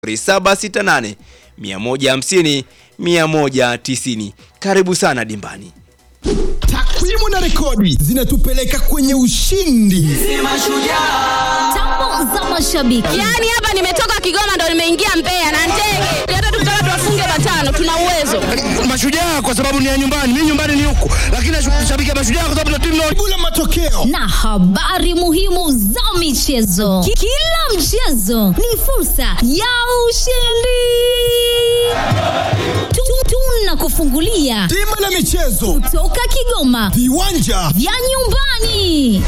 0768 150 190. Karibu sana dimbani. Takwimu na rekodi zinatupeleka kwenye ushindi. Tambo za mashabiki. Yaani hapa nimetoka Kigoma ndo nimeingia Mbeya na ndege. Hata tukitaka tuwafunge matano tuna uwezo. Mashujaa kwa sababu ni ya nyumbani, mimi nyumbani ni huku, lakini nashabikia Mashujaa kwa sababu na timu nao Bula matokeo na habari muhimu za michezo. Ki- Kila mchezo ni fursa ya ushindi. Tu- Tunakufungulia bima la michezo, toka Kigoma viwanja vya nyumbani.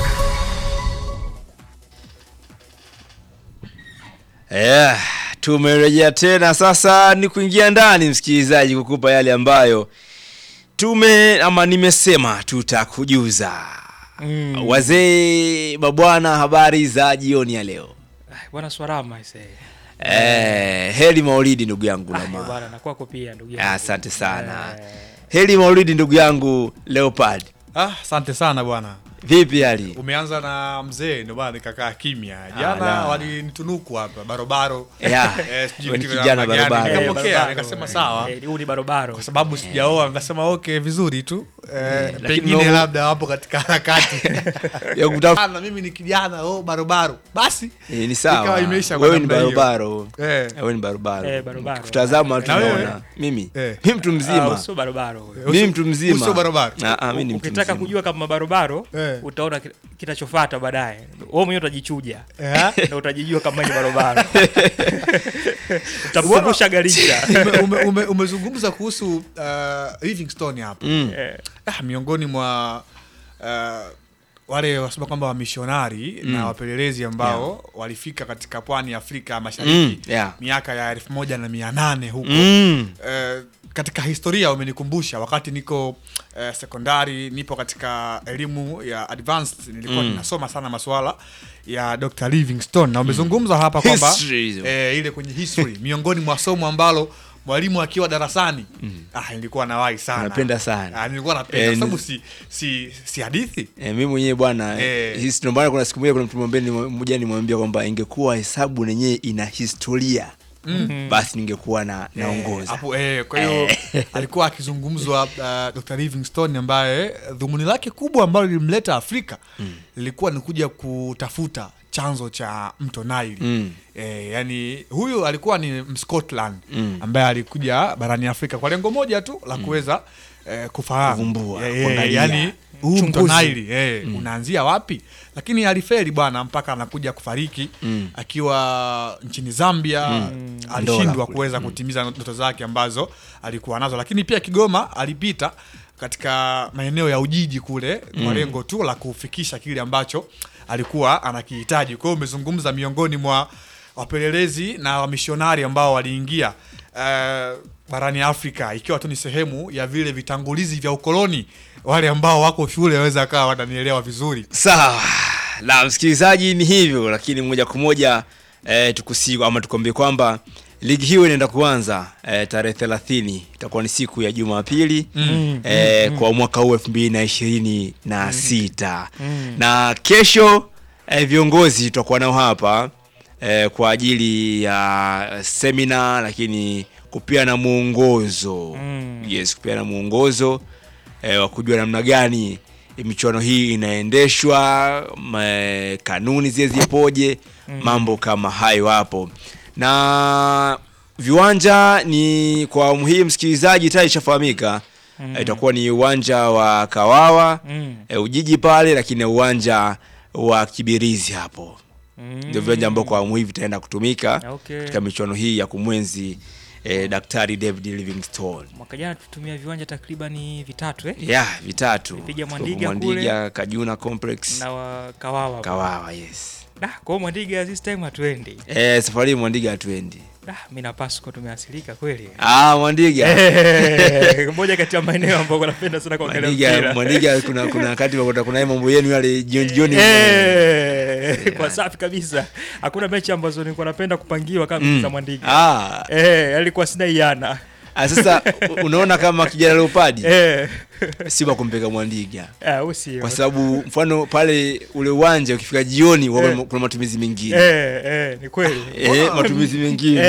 Yeah, tumerejea tena sasa ni kuingia ndani msikilizaji kukupa yale ambayo tume ama nimesema tutakujuza. Mm. Wazee mabwana habari za jioni ya leo. bwana Swarama ise. Eh, heri Maulidi ndugu yangu Ah, Lama. bwana na kwako pia ndugu yangu. Ah, Asante sana. Eh, Heri Maulidi ndugu yangu Leopard. Ah, asante sana bwana. Vipi hali? Umeanza na mzee ndio maana nikakaa kimya. la. Jana walinitunuku hapa barobaro. Yeah, Eh, sijui wewe ni vitu vya kijana namna gani. barobaro. eh, Nikapokea, barobaro, nikasema eh, sawa. eh, Huu ni barobaro. Kwa sababu sijaoa nikasema okay vizuri tu. Eh, lakini pengine mambo- labda wapo katika harakati. Ya kutafuta Na mimi ni kijana, oh barobaro. Basi Eh, ni sawa. Ikawa imeisha kwa Wewe ni namna hiyo. barobaro. Eh. Wewe ni barobaro. Eh, barobaro. Kutazama Na wewe? tunaona. Mimi. Eh. Mimi mtu Ah, mzima. sio barobaro. huyo. Mimi mtu mzima. Uso barobaro. Ah, ah, mimi ni mtu Ukitaka mzima. kujua kama barobaro Eh. utaona ki- kitachofuata baadaye. Wewe mwenyewe utajichuja. Eh? Na utajijua kama ni barobaro. Utamkumbusha Garincha. Ume- ume- ume- umezungumza kuhusu uh, Livingstone hapa. Mm. Eh, ah, miongoni mwa uh, wale wasema kwamba wamishonari na wapelelezi ambao walifika katika pwani ya Afrika Mashariki Mm, yeah. miaka ya elfu moja na mia nane huko Mm. Eh, katika historia umenikumbusha wakati niko eh, sekondari nipo katika elimu ya advanced nilikuwa ninasoma sana masuala ya Dr. Livingstone na umezungumza hapa kwamba History hizo. eh, ile kwenye history miongoni mwa somo ambalo mwalimu akiwa darasani ah, nilikuwa nawahi sana Napenda sana. ah, nilikuwa napenda Eh, kwa sababu ni- si, si, si hadithi Eh, mimi mwenyewe bwana Eh. eh. ndio maana kuna siku moja kuna mtu mwambie mmoja nimwambia kwamba ingekuwa hesabu yenyewe ina historia mm. basi ningekuwa na naongoza. hapo eh, kwa hiyo alikuwa akizungumzwa uh, Dr. Livingstone ambaye dhumuni lake kubwa ambalo lilimleta Afrika lilikuwa ni kuja kutafuta chanzo cha mto Nile Mm. eh, yani huyu alikuwa ni Mscotland Mm. ambaye alikuja barani Afrika kwa lengo moja tu la kuweza eh, kufahamu Kuvumbua, eh, eh, kuangalia. yani huu mto Uchunguzi. Nile eh, unaanzia wapi lakini aliferi bwana mpaka anakuja kufariki akiwa nchini Zambia Ndola alishindwa kule. kuweza kutimiza ndoto zake ambazo alikuwa nazo lakini pia Kigoma alipita katika maeneo ya Ujiji kule kwa lengo tu la kufikisha kile ambacho alikuwa anakihitaji. Kwa hiyo umezungumza miongoni mwa wapelelezi na wamishonari ambao waliingia eh, barani Afrika ikiwa tu ni sehemu ya vile vitangulizi vya ukoloni. Wale ambao wako shule waweza kawa wananielewa vizuri. Sawa. La msikilizaji ni hivyo lakini moja kwa moja eh, tukusiku ama tukwambie kwamba ligi hiyo inaenda kuanza eh, tarehe 30 itakuwa ni siku ya Jumapili mm, eh, kwa mwaka huu 2026 na sita na kesho eh, viongozi tutakuwa nao hapa eh, kwa ajili ya semina lakini kupeana mwongozo Mm. yes kupeana mwongozo eh, wa kujua namna gani michuano hii inaendeshwa ma- kanuni zile zipoje mambo kama hayo hapo na viwanja ni kwa awamu hii msikilizaji tayari ishafahamika Eh, itakuwa ni uwanja wa kawawa Mm. eh, ujiji pale lakini na uwanja wa kibirizi hapo ndio viwanja ambao kwa awamu hii vitaenda kutumika Okay. katika michuano hii ya kumwenzi eh, daktari david livingstone Mwaka jana tutumia viwanja takribani vitatu eh? ya vitatu Tulipiga Tuko Mwandiga Mwandiga, Kajuna complex na wa Kawawa. Kawawa yes Da, kwa hiyo Mwandiga this time hatuendi. eh, safari hii Mwandiga hatuendi Da, mimi na Pasco tumeasilika kweli. ah, Mwandiga Eh, moja kati ya maeneo ambayo napenda sana kuangalia Mwandiga, mpira. Mwandiga kuna kuna wakati kuna kuna mambo yenu yale jioni jioni Eh, kwa safi kabisa. Hakuna mechi ambazo nilikuwa napenda kupangiwa kama Mm. za Mwandiga. ah, Eh, alikuwa sina iana. ah, sasa u- unaona kama kijana Leopard Eh. si wa kumpeka Mwandiga Ah, usio. kwa sababu mfano pale ule uwanja ukifika jioni huwa Eh. kuna matumizi mengine Eh, eh, ni kweli. eh, matumizi mengine